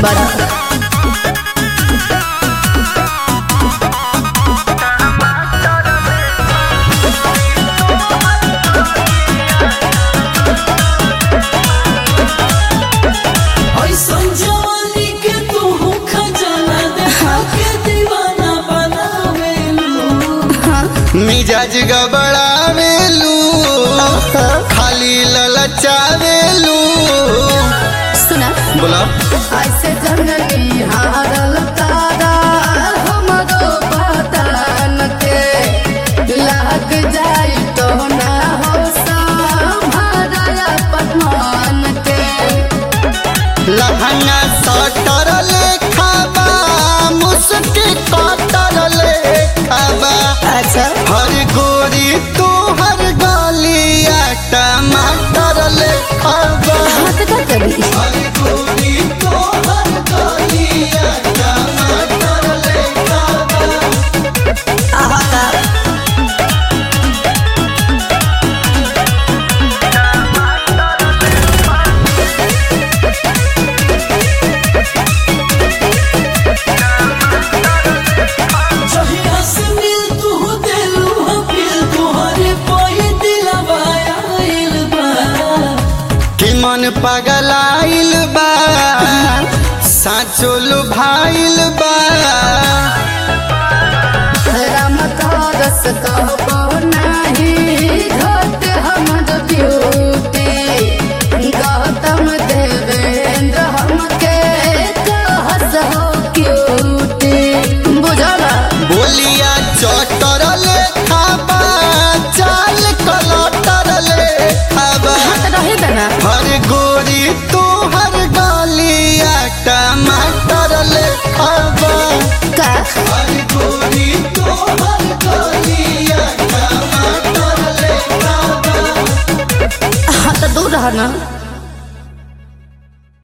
बड़ा ऐसन जवानी के तू खजाना देखा के दीवाना बनावेलू मिजाज गबड़ावेलू खाली ललचावेलू सुना बोला ऐसे जननी हारल तारा हमरो बदन के लाग जाई तो ना हो संभारा पठान के लहंगा सटर लेखा बा मुस्की कटर लेखा बा अच्छा हर गोरी तू हर गलिया टमाटर लेखा बा हाथ का करी हर गोरी तू हर गलिया टमाटर लेखा बा जहिया से मिल तू दिलू हफिल तुहरे पही दिलवा आइल बा कि मन पगलाइल बा साचो लुभाइल बा राम रस कहो नाही घट हमर ब्यूटी गौतम देवेंद्र हमके कहस हो क्यूटी बुझला बोलिया चटर लेखा बा चाल कलटर लेखा बा हाथ रहे देना हर गोरी तू हर गलिया टमाटर लेखा बा का हर गोरी तू हर गलिया टमाटर लेखा बा हाथ दूर रहना